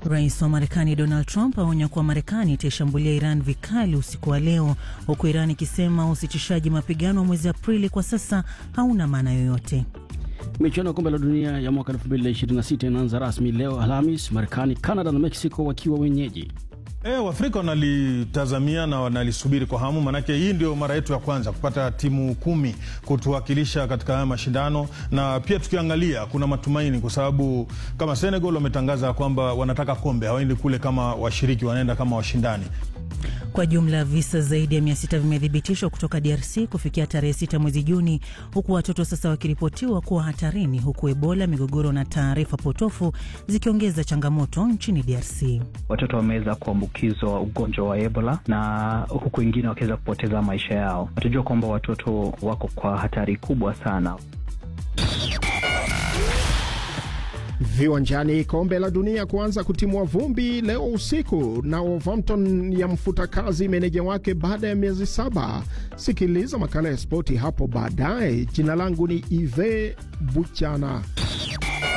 Rais wa Marekani Donald Trump aonya kuwa Marekani itaishambulia Iran vikali usiku wa leo, huku Iran ikisema usitishaji mapigano wa mwezi Aprili kwa sasa hauna maana yoyote. Michuano ya kombe la dunia ya mwaka 2026 inaanza rasmi leo Alhamis, Marekani, Canada na Mexico wakiwa wenyeji. E, Waafrika wanalitazamia na wanalisubiri kwa hamu, maanake hii ndio mara yetu ya kwanza kupata timu kumi kutuwakilisha katika haya mashindano, na pia tukiangalia kuna matumaini kwa sababu kama Senegal wametangaza kwamba wanataka kombe, hawaendi kule kama washiriki, wanaenda kama washindani. Kwa jumla visa zaidi ya mia sita vimethibitishwa kutoka DRC kufikia tarehe sita mwezi Juni, huku watoto sasa wakiripotiwa kuwa hatarini, huku Ebola, migogoro na taarifa potofu zikiongeza changamoto nchini DRC. Watoto wameweza kuambukizwa ugonjwa wa Ebola na huku wengine wakiweza kupoteza maisha yao. Watajua kwamba watoto wako kwa hatari kubwa sana. Viwanjani, kombe la dunia kuanza kutimua vumbi leo usiku, na Wolverhampton ya mfuta kazi meneja wake baada ya miezi saba. Sikiliza makala ya spoti hapo baadaye. Jina langu ni Ive Buchana.